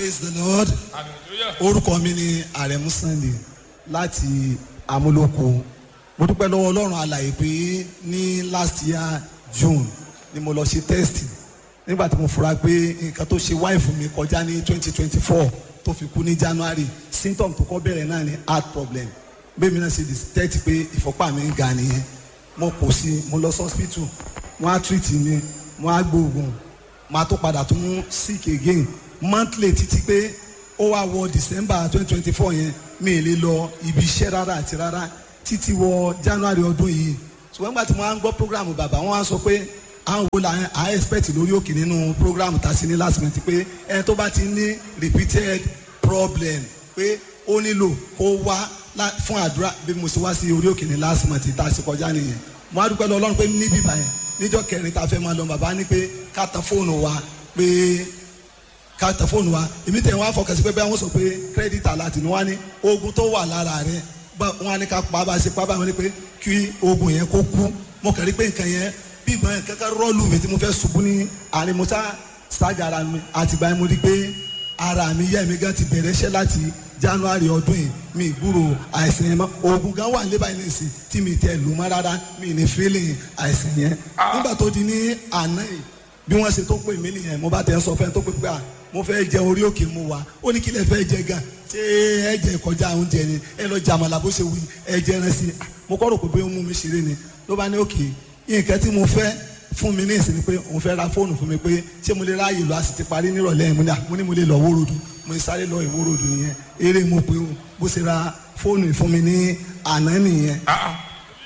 praise the lord hallelujah. orúkọ mi ni àrẹ̀mú sunday láti amúlòkó mo dúpẹ́ lọ́wọ́ ọlọ́run alàyè pé ní last year june ni mo lọ ṣe test nígbà tí mo fura pé nǹkan tó ṣe wáìfù mi kọjá ní twenty twenty four tó fi kú ní january symptom tó kọ́ bẹ̀rẹ̀ náà ni heart problem bẹ́ẹ̀ mi náà ṣe detect pé ìfọ́pá mi ń ga nìyẹn mo kò sí mo lọ sí hospital wọ́n á treat mi wọ́n á gbóògùn máa tó padà tún sick again monthly títí pé ó wá wọ december twenty twenty four yẹn mi ì lè lọ ibi iṣẹ́ rárá àti rárá títí wọ january ọdún yìí ṣùgbọ́n nígbà tí mo á ń gbọ́ program bàbá wọn á sọ pé àwọn wo la à expect lórí òkè nínú program tá a sí ní last month pé ẹni tó bá ti ní repeated problem pé ó nílò kó wá lá- fún àdúrà bí mo ṣe wá sí orí òkè ní last month tá a ṣe kọjá nìyẹn mo á dúpẹ́ lọ ọlọ́run pé níbí báyẹn níjọ́ kẹrin tá a fẹ́ máa lọ bàbá ní pé ká tan fóònù wa pé ká tẹ fóònù wa èmi tẹ̀ wọ́n á fọkàn sí pé bẹ́ẹ̀ wọ́n sọ pé kírẹ́dìtì aláàtì ni wọ́n á ní oògùn tó wà lára rẹ̀ bá wọ́n á ní ká pa bá a ṣe pa bá wọn ní pé kí oògùn yẹn kó kú mo kàn rí pé nǹkan yẹn bí ìgbọ́n yẹn kankan rọ́ọ̀lù mi tí mo fẹ́ ṣubú ní àárín mo sá ṣáàjà ara mi àtìgbà yẹn mo rí pé ara mi yẹ́ mi gan ti bẹ̀rẹ̀ iṣẹ́ láti january ọdún yìí mi gbúrò àìsàn yẹn mọ́ oògùn gan wà níbà yìí nìsín tí mi tẹ lù mọ́ rárá mi ní feeling àìsàn yẹn nígbà tó di ní àná yìí bí wọ́n ṣe tó pè mí nìyẹn mo bá tẹ̀ ń sọ fẹ́ tó pè pé à mo fẹ́ jẹ orí òkè mu wa ó ní kí lẹ fẹ́ jẹ gan ṣé ẹ jẹ kọjá oúnjẹ ni ẹ lọ jẹ àmàlà bó ṣe wí ẹ jẹ ẹran sí i mo kọ́ rò pé bóyá ó mú mi ṣeré ni ló bá ní òkè nǹkan tí mo fẹ́ fún mi ní ìsinmi pé òun fẹ́ ra fóònù fún mi pé ṣé mo lè ráàyè lọ a sì ti parí nírọ̀lẹ́ yẹn mo ní à mo ní mo lè lọ wórodù mo ní sáré lọ ìwórodù nìyẹn eré mo pé o bó ṣe ra fóònù fún mi ní àná nìyẹn. Ah, ah.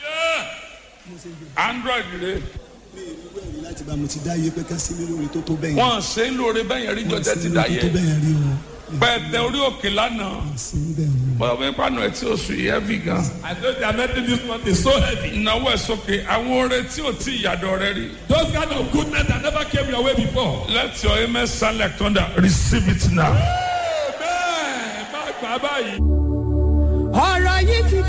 Yeah. android rẹ mi ì rí wẹ̀rí láti bá mo ti dá iye pé ká sí mi lórí tó tó bẹ́yẹn. wọn ṣe ń lóore bẹ́yẹn rí jọjẹ ti dá tó yẹ bẹ́yẹn rí o. pẹ̀tẹ orí òkè lánàá sí bẹ́ẹ̀ ni. bọ́dọ̀ bẹ́ẹ̀ pàánù ẹ̀ tí ó sùn yìí heavy gan. I know they are making this month is so heavy. ìnáwó ẹ̀ sókè àwọn oore tí ò tí ìyàdọ̀ rẹ rí. Those kind of goodness that never came your way before. let your amen sound like thunder receive it now. Amen. Má gbà báyìí. ọ̀rọ̀ yìí ti